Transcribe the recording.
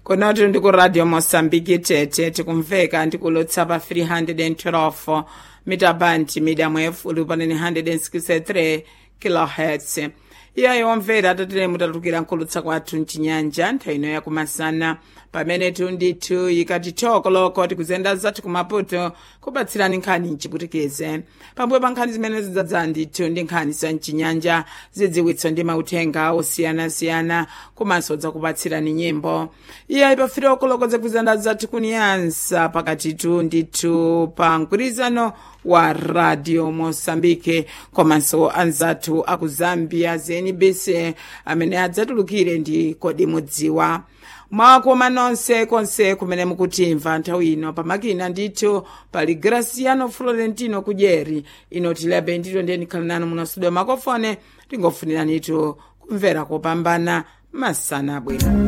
konoti ndi ku radio mosambiki tete tikumveka ndikulotsa pa 312 mitabandi medium wave uli panene 163 kilohertz iyayo omvera atatene mutatukira nkulutsa kwathu mchinyanja nthawi ino yakumasana pamene tundithu ikati thokoloko tikuzenda zathu kumaputo kupatsirani nkhani mchiputikize pambuyo pa nkhani zimene zidzadza ndithu ndi nkhani za mchinyanja zidziwitso ndi mauthenga osiyanasiyana komanso dzakupatsirani nyimbo iyayi pa firoko zakuzenda zathu kuniyansa pakatitu ndithu pa mgwirizano wa radio mosambike komanso anzathu aku zambia znbc amene adzatulukire ndi kodi mudziwa mwakoma nonse konse kumene mukutimva nthawi ino pamakina ndithu pali graciano florentino kudyeri ino tilibe ndito ndeni khala nanu muno studio makofone tingofuniranitu kumvera kopambana masana bwino